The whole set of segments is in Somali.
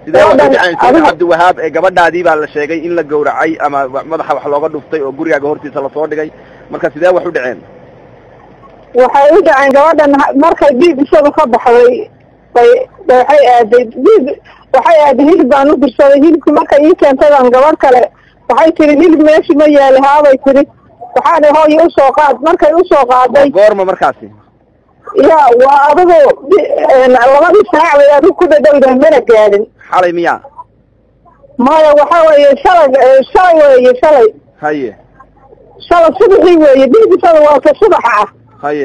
sidee waxu Gabadhan dhaceen sheekh adiga- cabdiwahaab ee gabadhaadii baa la sheegay in la gowracay ama madaxa wax looga dhuftay oo gurigaaga hortiisa lasoo dhigay marka sidee wax u dhaceen waxay u dhaceen gabadhan ha- markay dhiig isaga ka baxday bay bay waxay aaday dhiig waxay aaday hilib baan u dirsaday hilibki markay ii keentaydan gabadh kale waxay tiri hilib meeshi ma yaali haabay tiri waxaan ihi hooyo usoo qaad markay usoo qaaday goorma markaasi ya waa adigu di- een, labadii saac bay adigu ku dhadhowdahay mana gaadhin xalay miyaa maya waxa weeye shalay eh, shalay weeye shalay haye shalay subaxii weeye dhiig isaga waa ka subaxa ah haye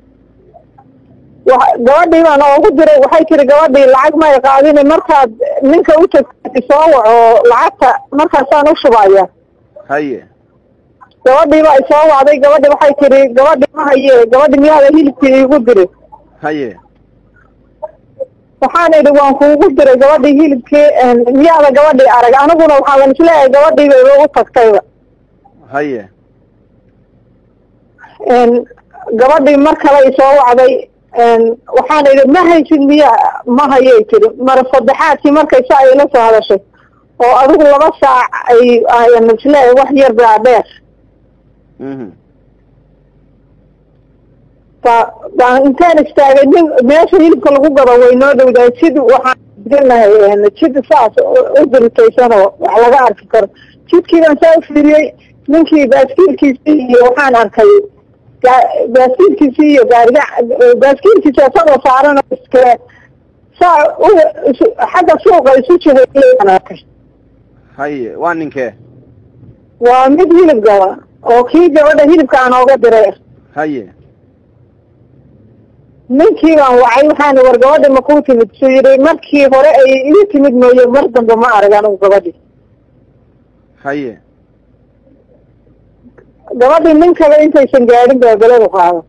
wa gabadhii baan oogu diray waxay tiri gabadhii lacag may qaadine markaad ninka u tagtay soo waco lacagta markaasaan u shubaya haye gabadhii baa isoo wacday gabadhi waxay tiri gabadhi ma haye gabadhi miyaada hilibkii iigu diri haye waxaan idhi waan kuugu diray gabadhii hilibkii een, miyaada gabadhii arag aniguna waxaaban isleeyahay gabadhii bayba u tagtayba haye een, gabadhii mar kale isoo wacday een, waxaan idhi ma haysid miya ma hayay tiri mara saddexaadkii markay sa ay la soo hadashay oo adigu laba saac ay ayan isleeyahay wax yar baa dheer mhm ba baan intaan istaagay nin meesha hilibka lagu gado way noo dhowdahay sid waxaan jirnahay een, jid saas u- u diritaysanoo wax laga arki karo jidkii baan saa u fiiriyey ninkii baaskiilkiisii iyo waxaan arkay gaa- baaskiilkiisii iyo gaariga baaskiilkiisi isagoo saaran oo iskale saa u isu- xagga suuqa isu jihayay baan arkay haye waa ninkee waa mid hilib gaba oo kii gabadha hilibka aan ooga diray haye ninkii baan wacay waxaan war gabadhi ma kuu timid suu yidhi markii hore ay ii timid mooye mar dambe ma arag anigu gabadhi haye gabadhii ninkaba intaysan gaadhin baa beladu qaada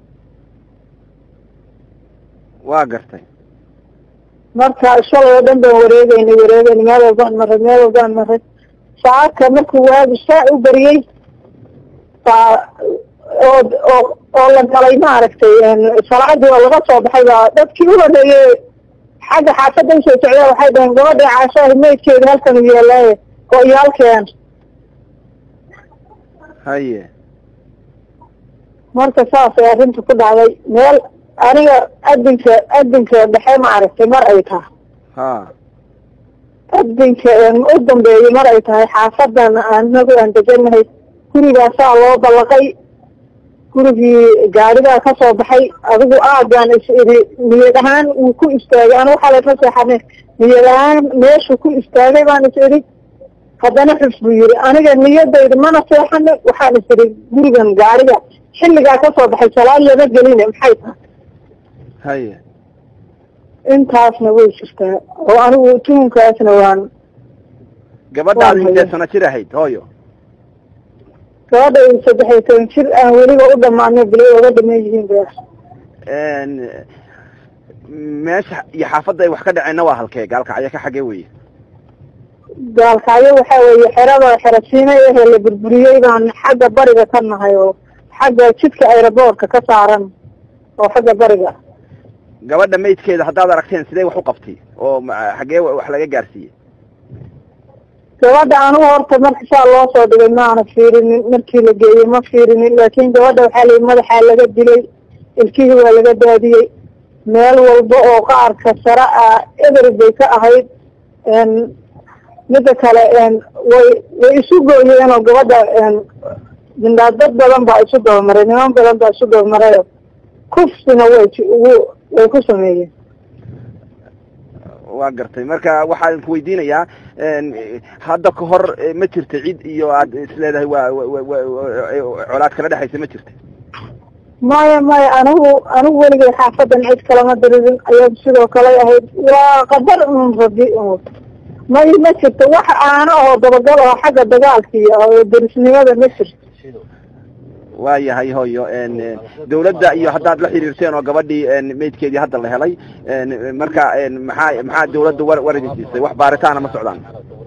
waa gartay marka shalay oo dhan baan wareegeynay wareegeynay meel walbaan maray meel walbaan maray saaka markuu waagu saa u bariyey baa oo oo oo la galay maaragtay een, salaadii oo laga soo baxay baa dadkii u horeeyey xagga xaafadda usoo socdaa waxay dhaheen gabadhii caashaha meydkeeda halkan u yeelaaye oo iyo halkeen haye marka saasay arrinta ku dhacday meel aniga adinka adinka dhexe maaragtay mar ay tahay ha adinka een, u dambeeyey mar ay tahay xaafadan anagu aan deganahay gurigaasaa loo ballaqay gurigii gaarigaa ka soo baxay adigu aagaan is idhi niyad ahaan wuu ku istaagay anu waxaa lasla seexane niyad ahaan meeshuu ku istaagay baan is idhi haddana xus buu yidhi aniga niyadayda mana seexane waxaan is idhi gurigan gaariga xilligaa ka soo baxay salaad lama geline maxay tahay haye intaasna way jirtaa oo anigu tuhunkaasna waan gabadhaad Waa intee haye. sano jir ahayd hooyo gabadha saddex iyo toban jir aan weliba u dhamaano bilay oga dhaman yihiin ba n meesha iyo xaafadda ay wax ka dhaceenna waa halkee gaalkacyo ka xagee weye gaalkacyo waxa weeye xerada xerasiina ehe la burburiyey baan xagga bariga ka nahay oo xagga jidka aeroboortka ka saaran oo xagga bariga gabadha maydkeeda haddaad aragteen sidee wax u qabtay oo ma- xagee wa- wax laga gaarsiiyey gabadha anigu horta marka saa loo soo dhigay maana fiirinin markii la geeyey ma fiirinin laakin gabadha waxaa layihi madaxaa laga dilay ilkihii waa laga daadiyey meel walba oo qaarka sare ah eber bay ka ahayd n mida kale n way way isu gooyeen oo gabadha n mindhaa dad badan baa isu dabamaray niman badan baa isu dabamarayo kufsina way ji- ugu way ku sameeyeen waa gartay marka waxaan ku weydiinayaa n hadda ka hor eh, ma jirta cid iyo aad isleedahay waa wa- wa- wa- wa- colaad kala dhexaysa ma jirta maya maya anigu anigu weligay xaafadan cid kalama diririn ayadu sidoo kale ahayd waa qadar un rabi un may ma jirto wax aana oo dabagal oo xagga dagaalkii oo derisnimada ma jirto waa yahay hooyo n dawladda iyo haddaad la xiriirteen oo gabadhii n maydkeedii hadda la helay n marka n maxaa maxaa dawladda war war idin siisay wax baaritaana ma socdaan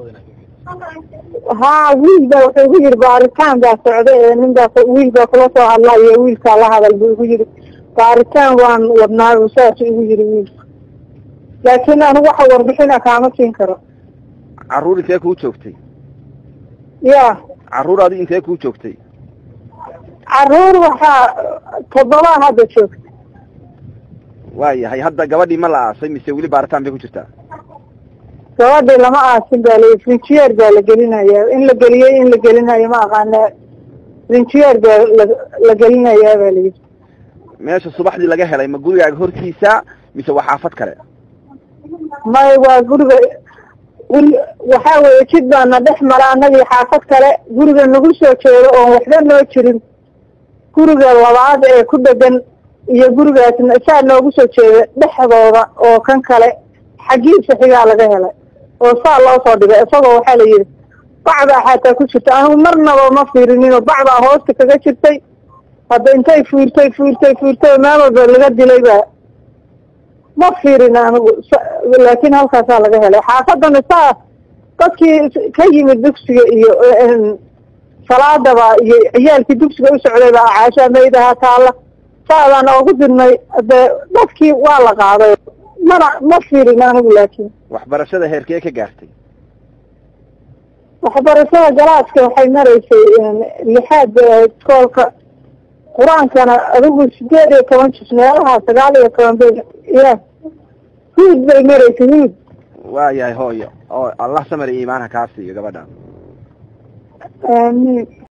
haa wiil baa wuxuu igu yidhi baaritaan baa socda ee nin baa ku- wiil baa kula soo hadlayo wiilkaa la hadal buu igu yidhi baaritaan waan wadnaa uu saas igu yidhi wiilka laakiin anigu waxa warbixina kaama siin karo carruur intee kuu joogtay ya carruur adi intee kuu joogtay caruur waxaa toddobaa hadda joogta waayahay hadda gabadhii ma la aasay mise weli baaritaan bay ku jirtaa gabadhii lama aasin baa layi frinjiyeer baa la gelinayaa in la geliyey in la gelinayo ma aqaana frinjiyeer baa la la gelinayaa baa layidhi meesha subaxdii laga helay ma gurigaaga hortiisa mise waa xaafad kale may waa guriga guri waxaa weeye jid baana dhex mara annagii xaafad kale guriga nagu soo jeedo oon waxba noo jirin guriga labaad ee ku dhegan iyo gurigaasna saa noogu soo jeeda dhexdooda oo kan kale xaggiisa xigaa laga helay oo saa loo soo dhigay isagoo waxaa la yidhi bacdaa xataa ku jirta anigu marnaba ma fiirinino bacdaa hoosta kaga jirtay hadda intay fuurtay fuurtay fuurtay meel walba laga dilay baa ma fiirin anigu laakiin halkaasaa laga helay xaafadana saa dadkii ka yimid dugsiga iyo salaadaba iyo ciyaalkii dugsiga u socday baa caashaa maydaha taalla saadaan oogu dirnay de dadkii waa la qaaday mana ma fiirin anigu laakiin waxbarashada heerkee ka gaartay waxbarashada galaaska waxay maraysay lixaad bay ahayd iskoolka qur-aankana adigu sideed iyo toban jis meelaha sagaal iyo toban bay ya huud bay maraysay huud waayahay hooyo oo allah samar iyo iimaanha kaa siiyo gabadha aamiin